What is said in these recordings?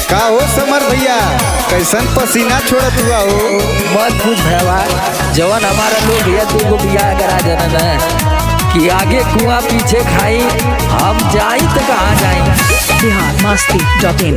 का हो समर भैया कैसन पसीना छोड़त हुआ हो मत पूछ भैया जवन हमारा लोग भैया तू को बियाह करा देना ना कि आगे कुआं पीछे खाई हम जाई तो कहाँ जाई बिहार मस्ती डॉट इन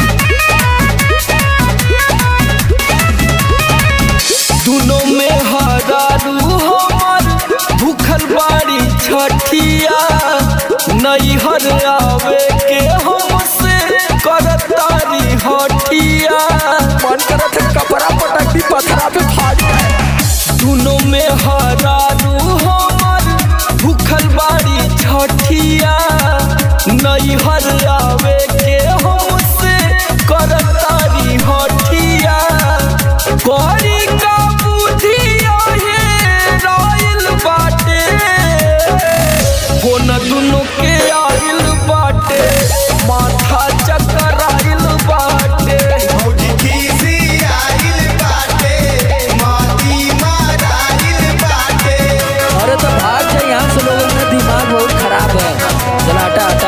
दुनो में हरारू हमर भूखल बाड़ी छठिया नैहर आवे के हमसे करतारी हटिया मन करत है कपड़ा पटक दी पथरा पे फाड़ जाए। दुनो में हरारू हमर भूखल बाड़ी छठिया नैहर आवे के हमसे करतारी हटिया करी का बुधिया हे राइल बाटे फोन दुनो के आइल बाटे माथा चक्कर आइल बाटे भौजी खीसी आइल बाटे माती माराइल बाटे अरे तो भाग जाए यहाँ से लोगों का दिमाग बहुत खराब है चला हटा हटा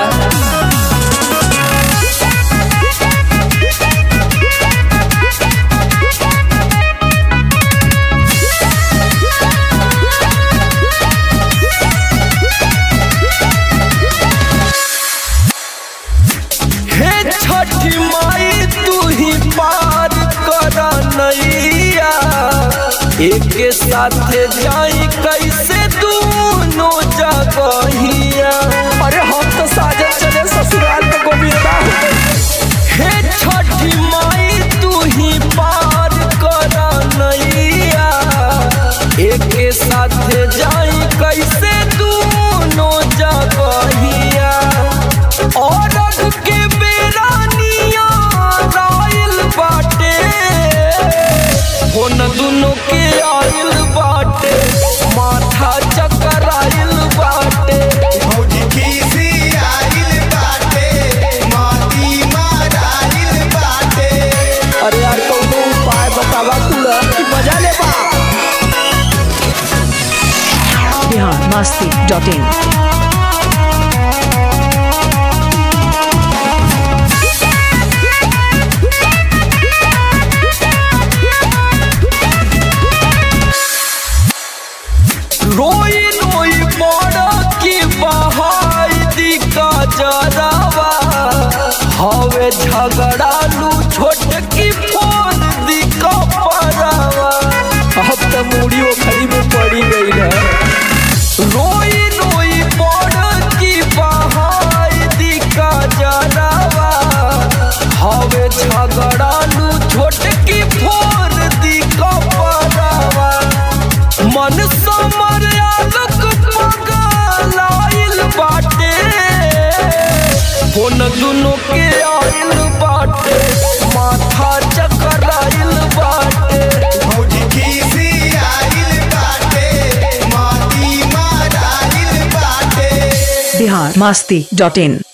हे छठी माई तू ही पार कर नैया एक साथ जाई कैसे दोनों जगहिया अरे हम तो साजन चले ससुराल में गोविंदा हे छठी माई तू ही पार कर नैया एक साथ जाई कैसे दोनों जगहिया और के बेरानिया राइल बाटे होन दुनो के आइल बाटे माथा चक्कर आइल बाटे भौजी खीसी आइल बाटे माती माराइल बाटे अरे यार कौनो उपाय बतावा कुला कि मजा ले बा बिहार मस्ती डॉट इन रोई रोई बड़ा की बहाई दी का जरावा हवे झगड़ालू छोट की फोन दी का परावा अब तो मूड़ी वो खड़ी में पड़ी गई है रोई रोई बड़ा की बहाई दी का जरावा हवे झगड़ालू छोट की फोन दी का परावा मन समर आलक पगलाइल बाटे फोन दुनो के आइल बाटे माथा चक्कर आइल बाटे भौजी खीसी आइल बाटे माती माराइल बाटे बिहार मस्ती डॉट इन